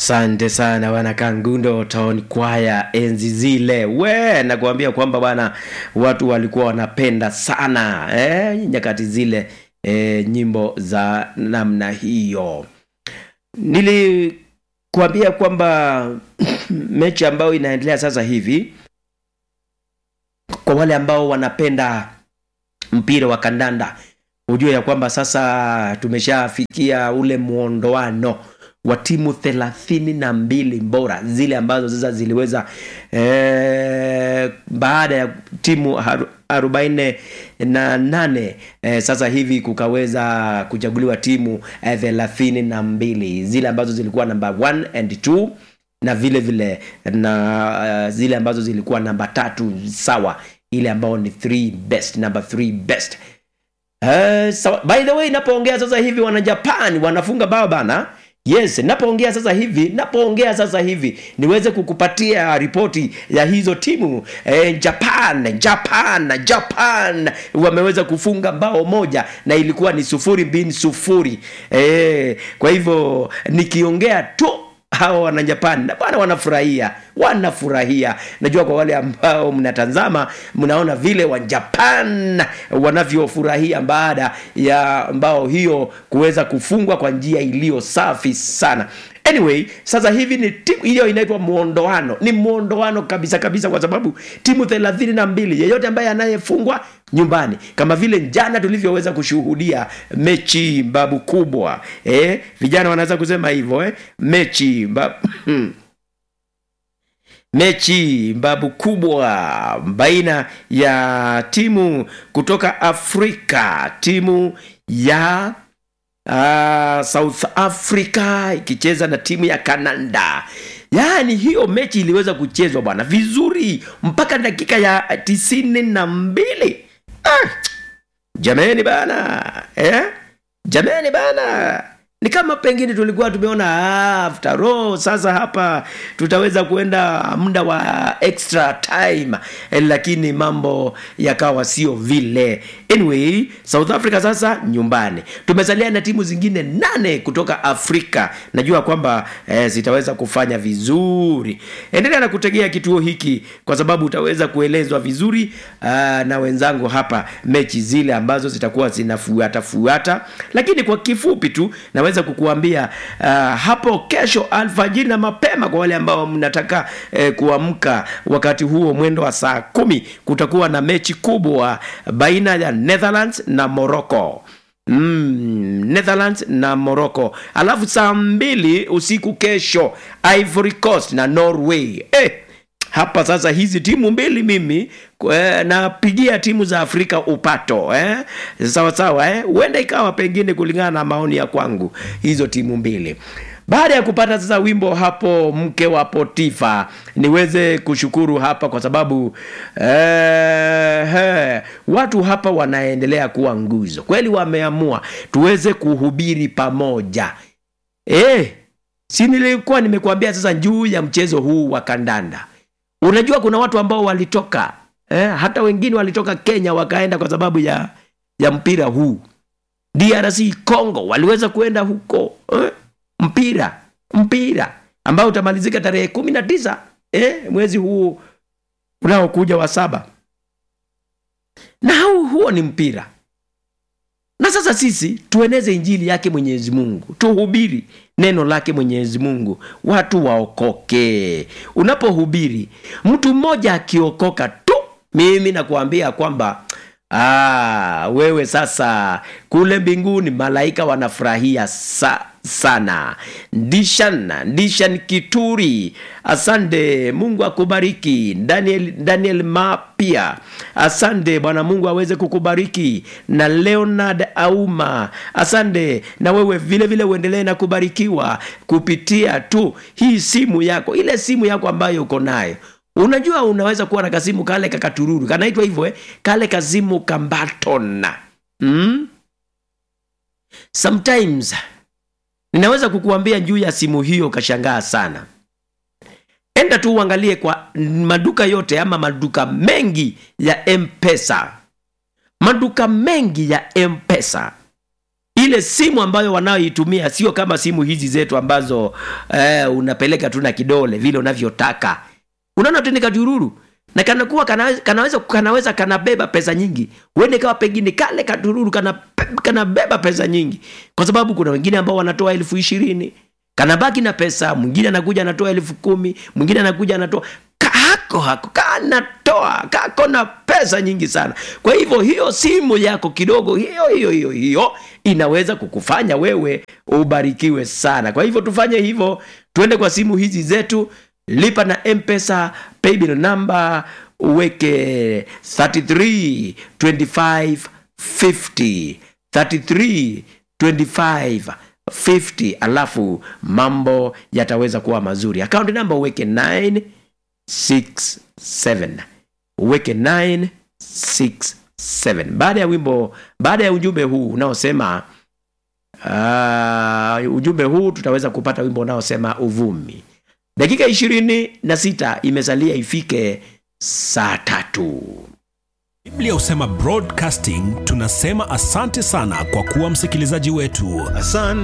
Asante sana bwana Kangundo Town Choir, enzi zile we, nakuambia kwamba bwana watu walikuwa wanapenda sana eh, nyakati zile eh, nyimbo za namna hiyo. Nilikuambia kwamba mechi ambayo inaendelea sasa hivi, kwa wale ambao wanapenda mpira wa kandanda, hujue ya kwamba sasa tumeshafikia ule muondoano wa timu thelathini na mbili bora zile ambazo sasa ziliweza eh, baada ya timu haru, arobaini na nane eh, sasa hivi kukaweza kuchaguliwa timu eh, thelathini na mbili zile ambazo zilikuwa namba 1 and 2 na vile vile na uh, zile ambazo zilikuwa namba tatu sawa ile ambao ni three best number three best uh, sawa. by the way napoongea sasa hivi wana japan wanafunga bao bana yes napoongea sasa hivi napoongea sasa hivi niweze kukupatia ripoti ya hizo timu eh, japan japan japan wameweza kufunga bao moja na ilikuwa ni sufuri bin sufuri eh, kwa hivyo nikiongea tu hawa wana Japan na bwana wanafurahia wanafurahia najua kwa wale ambao mnatazama mnaona vile wa Japan wanavyofurahia baada ya mbao hiyo kuweza kufungwa kwa njia iliyo safi sana anyway sasa hivi ni timu hiyo inaitwa muondoano ni muondoano kabisa kabisa kwa sababu timu thelathini na mbili yeyote ambaye anayefungwa nyumbani kama vile jana tulivyoweza kushuhudia mechi babu kubwa eh, vijana wanaweza kusema hivyo eh? mechi mbabu, mechi babu kubwa baina ya timu kutoka afrika timu ya uh, south africa ikicheza na timu ya canada yaani hiyo mechi iliweza kuchezwa bwana vizuri mpaka dakika ya tisini na mbili ah, jameni bana eh? jameni bana ni kama pengine tulikuwa tumeona ah, after all sasa hapa tutaweza kuenda muda wa extra time eh, lakini mambo yakawa sio vile anyway south africa sasa nyumbani tumesalia na timu zingine nane kutoka afrika najua kwamba eh, zitaweza kufanya vizuri endelea na kutegea kituo hiki kwa sababu utaweza kuelezwa vizuri ah, na wenzangu hapa mechi zile ambazo zitakuwa zinafuata fuata lakini kwa kifupi tu naweza kukuambia uh, hapo kesho alfajiri na mapema kwa wale ambao mnataka eh, kuamka wakati huo mwendo wa saa kumi kutakuwa na mechi kubwa baina ya netherlands na morocco Mm, netherlands na morocco alafu saa mbili usiku kesho ivory coast na norway eh, hapa sasa hizi timu mbili mimi eh, napigia timu za afrika upato eh? sawa sawa eh? huenda ikawa pengine kulingana na maoni ya kwangu hizo timu mbili baada ya kupata sasa wimbo hapo mke wa potifa niweze kushukuru hapa kwa sababu eh, eh, watu hapa wanaendelea kuwa nguzo kweli wameamua tuweze kuhubiri pamoja eh, si nilikuwa nimekuambia sasa juu ya mchezo huu wa kandanda unajua kuna watu ambao walitoka eh, hata wengine walitoka kenya wakaenda kwa sababu ya ya mpira huu drc congo waliweza kuenda huko eh, mpira mpira ambao utamalizika tarehe kumi na tisa eh, mwezi huu unaokuja wa saba na huu, huo ni mpira na sasa sisi tueneze injili yake mwenyezi mungu tuhubiri neno lake mwenyezi mungu watu waokoke unapohubiri mtu mmoja akiokoka tu mimi nakuambia kwamba ah, wewe sasa kule mbinguni malaika wanafurahia sa, sana ndishan ndishan kituri asante mungu akubariki daniel, daniel mapia asante bwana mungu aweze kukubariki na leonard auma asante na wewe vile vile uendelee na kubarikiwa kupitia tu hii simu yako ile simu yako ambayo uko nayo unajua unaweza kuwa na kasimu kale kakatururu kanaitwa hivyo eh? kale kasimu kambatona mm? sometimes ninaweza kukuambia juu ya simu hiyo ukashangaa sana enda tu uangalie kwa maduka yote ama maduka mengi ya mpesa maduka mengi ya mpesa ile simu ambayo wanaoitumia sio kama simu hizi zetu ambazo eh, unapeleka tu na kidole vile unavyotaka unaona tu ni katururu na kanakuwa kanaweza, kanaweza kanaweza kanabeba pesa nyingi huende kawa pengine kale katururu kana, kanabeba pesa nyingi kwa sababu kuna wengine ambao wanatoa elfu ishirini kanabaki na pesa mwingine anakuja anatoa elfu kumi mwingine anakuja anatoa hako hako kanatoa kako na pesa nyingi sana kwa hivyo hiyo simu yako kidogo hiyo hiyo hiyo hiyo inaweza kukufanya wewe ubarikiwe sana kwa hivyo tufanye hivyo tuende kwa simu hizi zetu lipa na mpesa paybill number uweke 33 25 50 33 25 50 alafu mambo yataweza kuwa mazuri akaunti namba uweke 9 67 uweke 967 baada ya wimbo baada ya ujumbe huu unaosema uh, ujumbe huu tutaweza kupata wimbo unaosema uvumi dakika ishirini na sita imesalia ifike saa tatu biblia husema broadcasting tunasema asante sana kwa kuwa msikilizaji wetu Asante.